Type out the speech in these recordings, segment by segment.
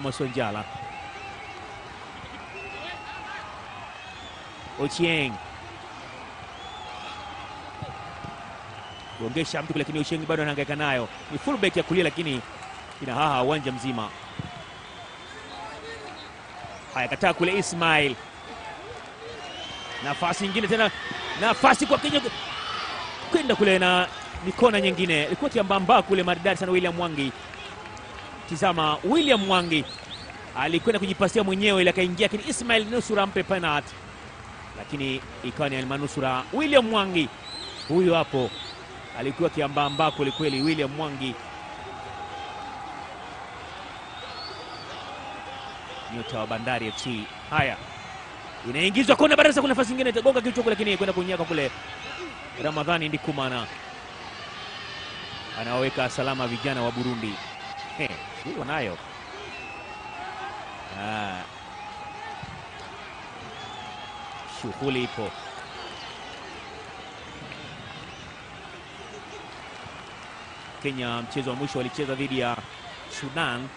Amos Wanjala. Ochieng gongesha mtu kule, lakini Ochieng bado anahangaika nayo. Ni fullback ya kulia, lakini ina haha uwanja mzima. Haya, kataa kule Ismail, nafasi nyingine tena, nafasi kwa Kenya kwenda kule na mikona nyingine, ilikuwa kiambamba kule, maridadi sana William Mwangi. Tizama, William Mwangi alikwenda kujipasia mwenyewe, ili akaingia, lakini Ismail nusura ampe penalty, lakini ikawa ni manusura William Mwangi. Huyu hapo alikuwa kiambamba kweli kweli, William Mwangi, nyota wa Bandari FC. Haya, inaingizwa kona, Barasa kuna nafasi nyingine, itagonga kichwa kule, lakini kwenda kunyaka kule. Ramadhani Ndikumana anawaweka salama vijana wa Burundi. He, huyu wanayo Ah. shughuli ipo. Kenya mchezo wa mwisho walicheza dhidi ya Sudan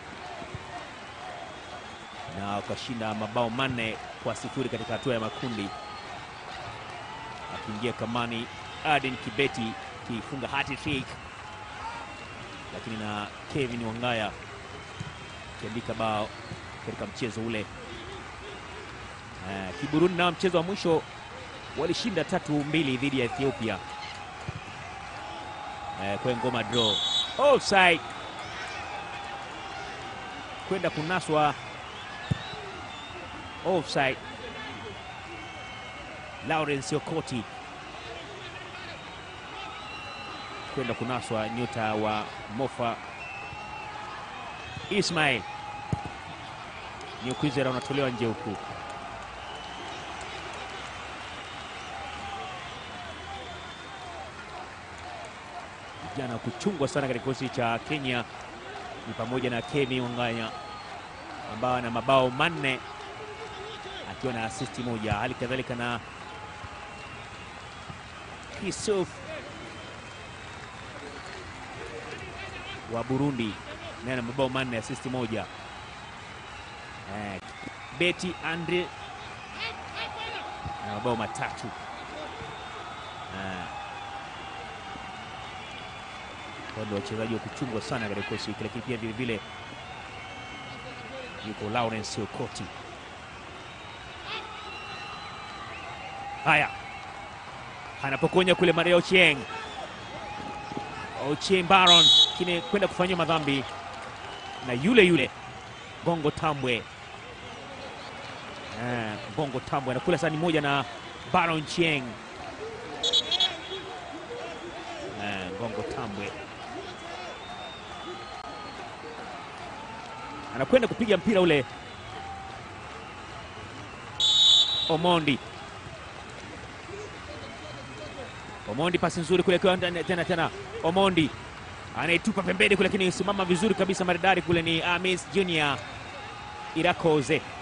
na wakashinda mabao manne kwa sifuri katika hatua ya makundi, akiingia kamani Aden Kibeti kifunga hat-trick, lakini na Kevin Wangaya akiandika bao katika mchezo ule. Uh, Kiburundi nao mchezo wa mwisho walishinda tatu mbili dhidi ya Ethiopia. Uh, kwa ngoma draw offside, kwenda kunaswa offside. Lawrence Okoti kwenda kunaswa, nyota wa Mofa Ismail Newkwizera unatolewa nje huku. Vijana kuchungwa sana katika kikosi cha Kenya ni pamoja na Kemi Wangaya ambao ana mabao manne akiwa na asisti moja, hali kadhalika na Kisuf wa Burundi naye ana mabao manne asisti moja. Eh, Beti Andre na mabao matatu. Eh, kwa ndio wachezaji wa kuchungwa sana katika kikosi hiki, lakini pia vilevile yuko Lawrence Okoti. Haya, anapokonya kule Maria Ochieng, Ochieng Baron kine kwenda kufanyiwa madhambi na yule yule Gongo Tambwe. Eh, Gongo Tambwe anakula sani moja na Baron Chieng. Eh, Gongo Tambwe anakwenda kupiga mpira ule. Omondi, Omondi, pasi nzuri kule kwa tena tena, Omondi anaitupa pembeni kule, lakini simama vizuri kabisa, maridadi kule. Ni Amis Junior Irakoze